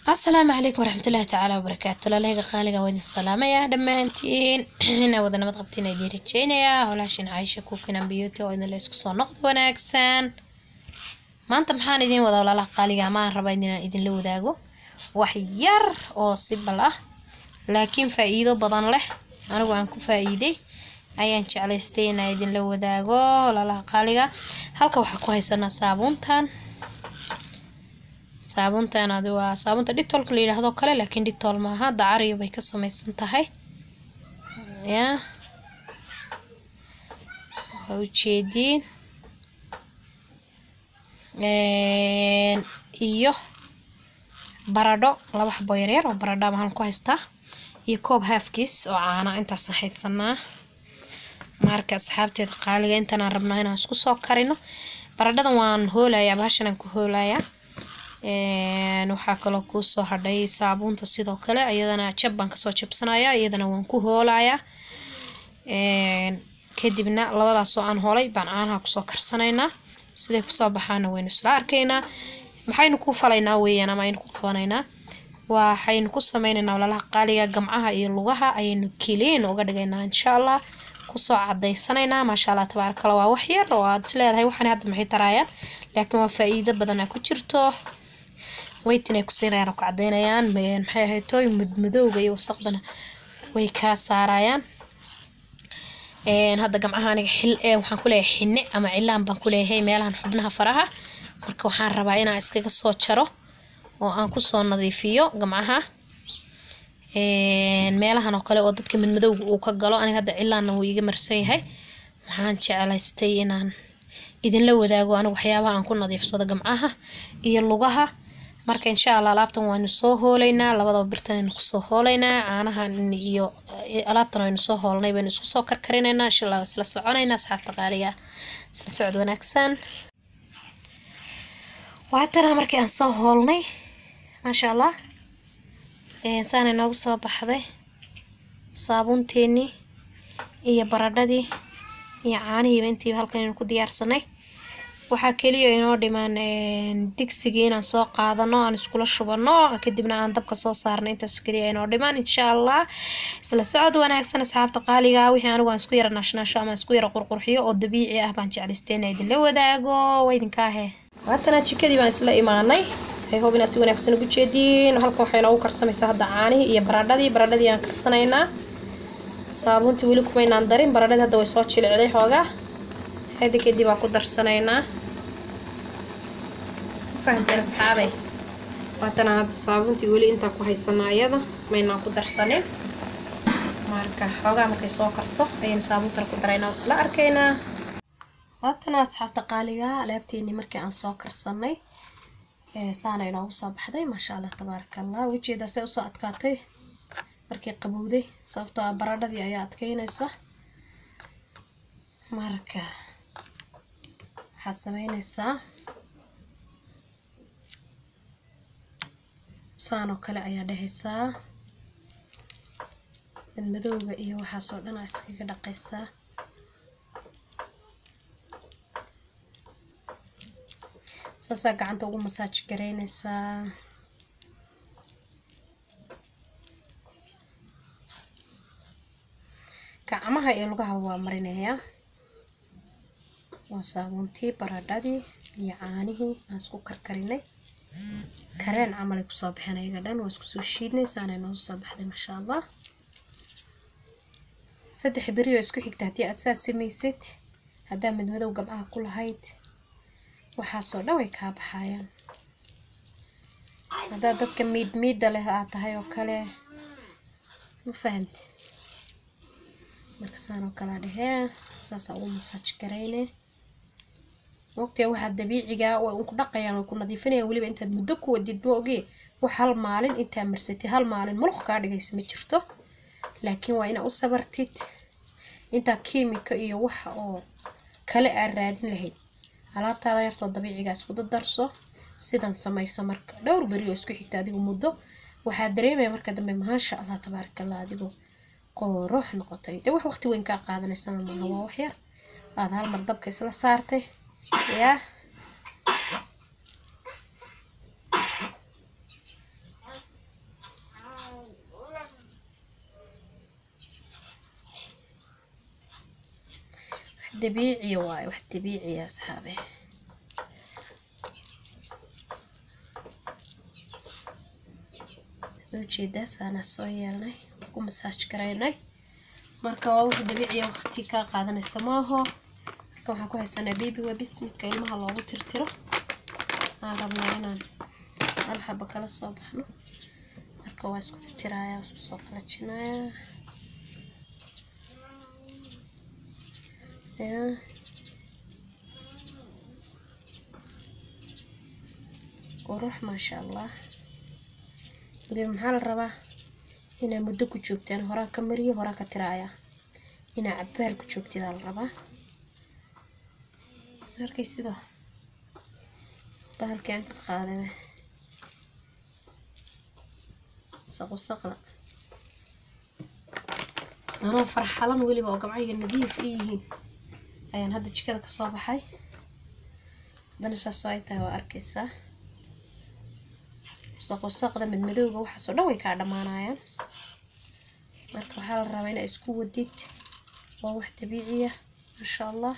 asalaamu calaykum waraxmatullaahi tacaala wabarakaatu laleyga qaaliga waa idin salaamayaa dhammaantiin inaa wada nabad qabtiin idin rajeynayaa holaashin caaisha kukinan beauty oo idinla isku soo noqdo wanaagsan maanta maxaan idiin wadaa walaalaha qaaliga amaan rabaa inaan idinla wadaago wax yar oo sibal ah laakiin faa-iido badan leh anigu aan ku faa-iiday ayaan jeclaystay inaan idinla wadaago walaalaha qaaliga halka waxaa ku haysanaa saabuuntan saabuuntan adi waa saabuunta dhitoolka la yidhaahdo kale laakiin dhitool maaha dacariyo bay ka samaysan tahay ya waa ujeediin iyo baradho laba xabo yaryar oo baradha maxaan ku haystaa iyo koob haafkiis oo caana intaasaan haysanaa marka asxaabteeda qaaliga intanaan rabnaa inaan isku soo karino baradhadan waan hoolayaa bahashan aan ku hoolayaa waxaa kaloo kuusoo hadhay saabuunta sidoo kale iyadana jab baan kasoo jabsanaya iyadana waan ku hoolayaa kadibna labadaasoo aan hoolay baan caanaha kusoo karsanaynaa siday kusoo baxaana waynu isla arkaynaa maxaynu ku falaynaa weeyaan ama aynu ku qabanaynaa waxaynu ku sameynaynaa walaalaha qaaliga gamcaha iyo lugaha ayaynu kiliin uga dhigaynaa insha allah kusoo cadaysanaynaa maasha allah tabaarakala waa wax yar oo aad is leedahay waxaan hadda maxay taraayaan laakiin waa faa-iido badan aa ku jirto weytin ay ku siinayaan oo ku cadaynayaan maxay ahayd tooy mudmadowga iyo wasaqdana way kaa saarayaan hadda gamcaha aniga xil waxaan ku leeyahay xinne ama cilaan baan ku leeyahay meelahan xubnaha faraha marka waxaan rabaa inaan iskaga soo jaro oo aan kusoo nadiifiyo gamcaha meelahan oo kale oo dadka madmadowga uu ka galo aniga hadda cilaanna wuu iga marsan yahay waxaan jeclaystay inaan idinla wadaago anigu waxyaabaha aan ku nadiifsado gamcaha iyo lugaha marka insha allah alaabtan waanu soo hoolaynaa labadaba birtan aynu kusoo hoolaynaa caanahan iyo alaabtan aynu soo hoolnay baynu isku soo karkarinaynaa insha allah isla soconaynaa asxaabta qaaliga isla socod wanaagsan waatana markii aan soo hoolnay maasha allah saana noogu soo baxday saabuunteenii iyo baradhadii iyo caanihiiba intiiba halkan aynu ku diyaarsanay waxaa keliya inoo dhimaan digsigii inaan soo qaadano aan iskula shubano kadibna aan dabka soo saarno intaas keliya inoo dhimaan insha allah isla socod wanaagsan asxaabta qaaliga wixii anigu aan isku yara naashnaasho ama isku yara qurqurxiyo oo dabiici ah baan jeclaystayna idinla wadaago waa idinkaahe waatana jikadii baan isla imaanay waxay hoob inaad si wanaagsan ugu jeediin halkan waxay noogu karsamaysaa hadda caanihii iyo baradhadii baradhadii aan karsanaynaa saabuuntii weli kumaynaan darin baradhadii hadda way soo jilicday xoogaa hada kadib aan ku darsanaynaa fahamteen asxaabey waatana hadda saabuuntii weli intaan ku haysanaa iyada maynaan ku darsanin marka xoogaa markay soo karto ayaynu saabuuntana ku daraynaa isla arkaynaa waatana asxaabta qaaliga alaabteenii markii aan soo karsanay saana inoogu soo baxday maasha allah tabaaraka allah wejeedaa se usoo adkaatay markii qabowday sababtoo ah baradhadii ayaa adkeynaysa marka waxaad sameynaysaa saan oo kale ayaa dhehaysaa madmadowga iyo waxaasoo dhan aa iskaga dhaqaysaa saasaa gacanta ugu masaaj garaynaysaa gacmaha iyo lugaha waa marinayaa waa saabuuntii baradhadii iyo caanihii aan isku karkarinay kareen camal ay kusoo baxeen ayaga dhan waa isku soo shiidnay saanay noogu soo baxday maasha allah saddex beri oo isku xigta haddii aad saas samaysid haddaa madmadow gamcaha ku lahayd waxaasoo dhan way kaa baxayaan haddaad dadka miid miidda leh aad tahay oo kale ma fahamti marka saan oo kalea dhehee saasaa ugu masaaj garayne waqtiga waxaa dabiiciga way unku dhaqayaan way ku nadiifinayaan weliba intaad muddo ku wadid ma ogee wax hal maalin intaa marsatid hal maalin muluq kaa dhigaysa ma jirto laakiin waa inaa u sabartid intaa kiimika iyo waxa oo kale aad raadin lahayd alaabtaada yartoo dabiiciga isku dadarso sidan samayso marka dhowr beri oo isku xigta adigu muddo waxaa dareemaya marka dambe maasha allah tabaaraka allah adigu qoorox noqotay dee wax waqti weyn kaa qaadanaysana maaha waa waxyar aada hal mar dabka isla saartay yaa dabiiciya waaye wax dabiiciya asxaabe ujeedaasaana soo yeelnay ku masaaj garaynay marka waa wax dabiiciya waqti kaa qaadanayso maaho marka waxaan ku haysanaa baby webis midka ilmaha loogu tirtiro aan rabnaa inaan hal xaba kala soo baxno marka waa isku tirtirayaa isku soo qalajinayaa ya qurux maasha allah waliba maxaa la rabaa inaa muddo ku joogtaan horaan ka mariyo horaan ka tiraaya inaa cabaar ku joogtidaa la rabaa arkay sida bahalkii aan ka qaadada saqusaqda anoo farxalan weliba oo gabcayga nadiif i yihiin ayaan hadda jikada kasoo baxay haddana saasoo ay tahay waa arkaysaa saqusaqda madmadowga waxaasoo dhan way kaa dhammaanayaan marka waxaa la rabaa inaa isku wadid waa wax dabiiciya maasha allah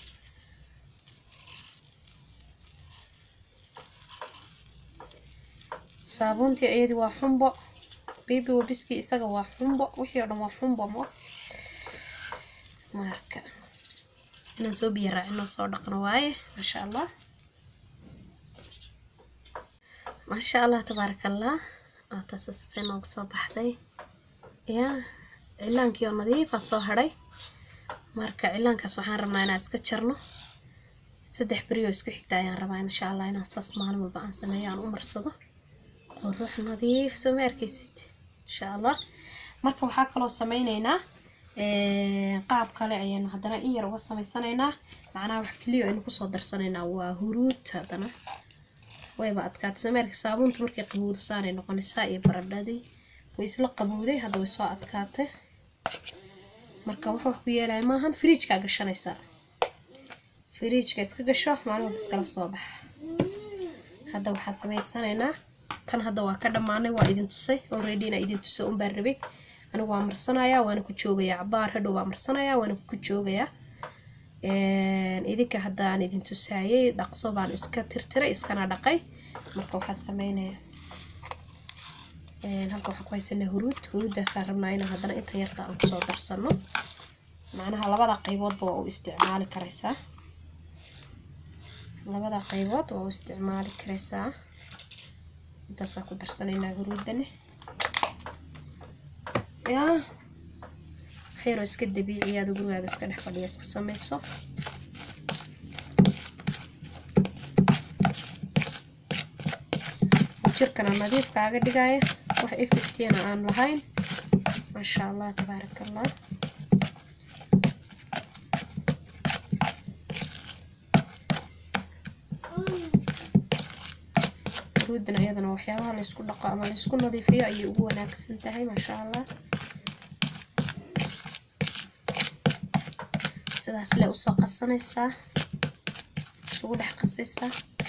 saabuuntii iyadii waa xumbo baby wabiskii isaga waa xumbo wixii oo dhan waa xumbo mo marka inaan soo biyo raacinoo soo dhaqno waaye maasha allah maasha allah tabaaraka allah oo taasase noogu soo baxday ya cilaankii oo nadiifa soo hadhay marka cilaankaas waxaan rabnaa inaan iska jarno saddex berioo isku xigta ayaan rabaa insha allah inaan saas maalin walba aan sameeyo aan u marsado qurux nadiif soo ma arkaysid insha allah marka waxaa kaloo sameyneynaa qaab kale ayaynu haddana in yar uga samaysanaynaa macnaha wax keliya aynu kusoo darsanaynaa waa huruud haddana wayba adkaatay soo ma arkay saabuunta markay qabowdo saanay noqonaysaa iyo baradhadii way isla qabowday hadda way soo adkaatay marka wax wax ku yeelaya maahan firiijkaa gashanaysaa firiijka iska gasho maalin walba iskala soo baxa hadda waxaa samaysanaynaa tan hadda waa ka dhammaanay waa idin tusay already inaa idin tusay un baan rabay anigu waa marsanayaa waana ku joogayaa cabaar hadhow waa marsanayaa waana ku joogayaa idinka haddaan idin tusaayay dhaqso baan iska tirtiray iskana dhaqay marka waxaa sameynaya halka waxaa ku haysanaa huruud huruuddaasaan rabnaa inaan haddana inta yarta aan kusoo darsano macnaha labada qayboodba waa u isticmaali karaysaa labada qaybood waa u isticmaali karaysaa intaasaa ku darsanaynaa huruudane yaa waxyaroo iska dabiiciyaada gurigaaga iska dhex fadhiya iska samayso jirkana nadiif kaaga dhigaya wax effectiana aan lahayn maasha allah tabaaraka allah ruudana iyadana waxyaabaha laysku dhaqo ama laysku nadiifiyo ayay ugu wanaagsan tahay maasha allah sidaas le usoo qasanaysaa isugu dhex qasaysaa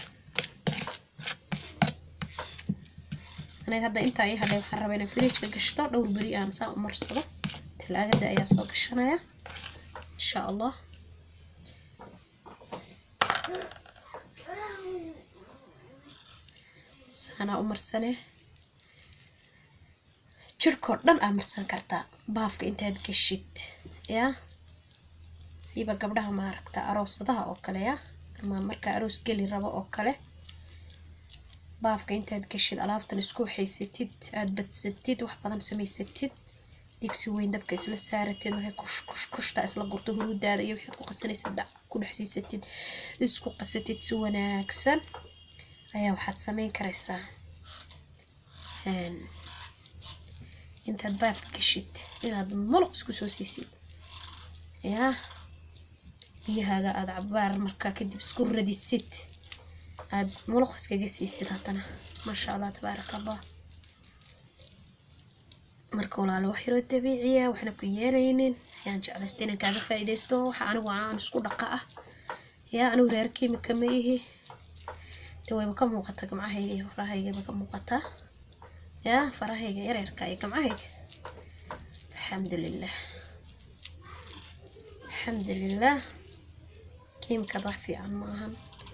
aniga hadda intaa ii hadhay waxaan rabaa inaan firiijka gashto dhowr beri aan saa u marsado talaagada ayaa soo gashanaya insha allah saanaa u marsane jirkoo dhan aa marsan kartaa baafka intaad geshid yaa siiba gabdhaha maaragta aroosadaha oo kale ya ama markaa aroos geli rabo oo kale baafka intaad geshid alaabtan isku haysatid aada badsatid wax badan samaysatid digsi weyn dabka isla saaratid markay kush kush kushta isla gurto huruudaada iyo waxaad ku qasanaysid dhac ku dhex siisatid isku qasatid si wanaagsan ayaa waxaad sameyn karaysaa intaad baafka geshid inaad muluq isku soo siisid yaa biyahaaga aada cabaar markaa kadib isku radisid aada muluq iskaga siisid haddana maasha allah tabaaraka allah marka walaalo wax yaroo dabiiciya waxna ku yeelaynin ayaan jeclaysta inaan kaaga faa'iidaysto waxa anigu aan isku dhaqa ah yaa anigu reer kiimika ma ihi de wayba ka muuqata gamcahayga iyo farahaygaba ka muuqataa yaa farahayga yareerka iyo gamcahayga alxamdulilah alxamdulilah kiimikad wax fiican ma ahan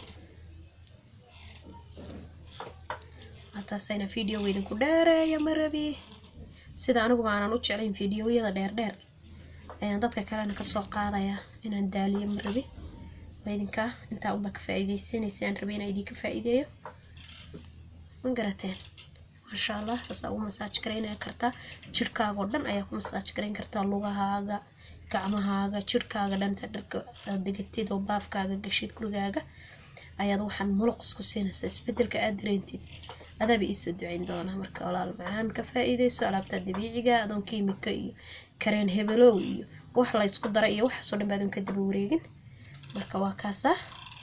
hataasayna videoga idinku dheereeya ma rabi sida anigu aanan u jeclayn videoyada dheerdheer ayaan dadka kalena kasoo qaadaya inaan daaliyo ma rabi waa idinka intaa unbaa ka faa-iideysanaysa aan rabay inaan idinka faa-iideeyo ma garateen maasha allah saasaa ugu masaaj garaynaya kartaa jirhkaagao dhan ayaa ku masaaj garayn kartaa lugahaaga gacmahaaga jirhkaaga dhanta dharka aad degatid oo baafkaaga gashid gurigaaga ayaad waxaan muluq isku siinaysaa isbedelka aad dareentid adaaba iisoo duceyn doonaa marka walaal macaan ka faa-iideyso alaabta dabiiciga adoon kiimika iyo kareen hebelow iyo wax la ysku dara iyo waxaasoo dhan baadoon ka daba wareegin marka waa kaasa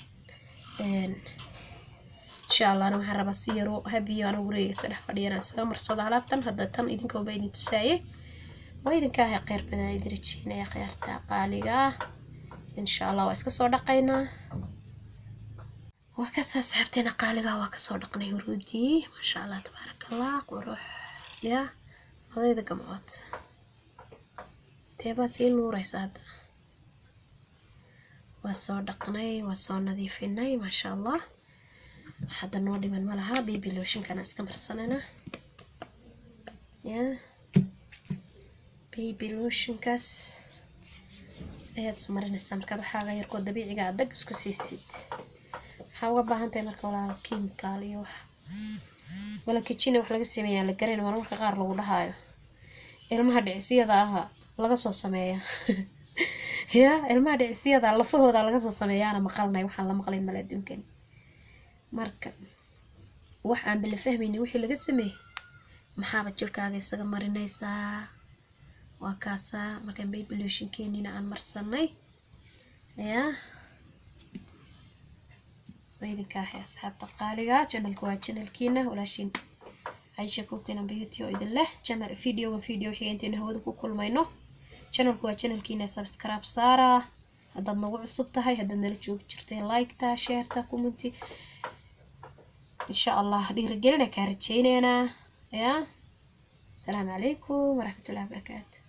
insha allahna waxaan rabaa si yaroo habiyo ana wareegaysa dhex fadhiyana isaga marsado alaabtan hadda tan idinkooba idin tusaayey waa idinka ahay qeyr badan idin rajeynaya kheyrta qaaliga ah insha allah waa iska soo dhaqaynaa waa kasaa saxaabteena qaaliga waa kasoo dhaqnay huruudii maasha allah tabaaraka allah qurux ya odayda gamcood teebaa sii nuuraysa hadda waa soo dhaqnay waa soo nadiifinay maasha allah hadda noo dhiman ma laha baby lotionkana iska marsanayna ya baby lotionkaas ayaad ismarinaysaa markaad waxaaga yarkoo dabiiciga aad dhag isku siisid waxaa uga baahan tahay marka walaalo kiimikaal iyo wax wala kijina wax laga sameeyaa la garayn mar marka qaar lagu dhahaayo ilmaha dhicisyada aha laga soo sameeyaa ya ilmaha dhicisyada lafahooda laga soo sameeyaana maqalnay waxaan la maqlayn male adduunkani marka wax aan bala fahmaynin wixii laga sameeyey maxaaba jirkaaga isaga marinaysaa waa kaasaa markaan babylotionkeenina aan marsanay yaa waa idinka ahay asxaabta qaaliga janalka waa janalkiina walaashiin caisha kuukina beauty oo idin leh janal videoga video xiga intaynu hawada ku kulmayno janalku waa janalkiina subscribe saara haddaad nagu cusub tahay haddaad nala joogi jirtay liketa sheerta commenti insha allah dhiirigelina kaa rajeyneynaa yaa asalaamu calaykum waraxmatullahi wabarakaatu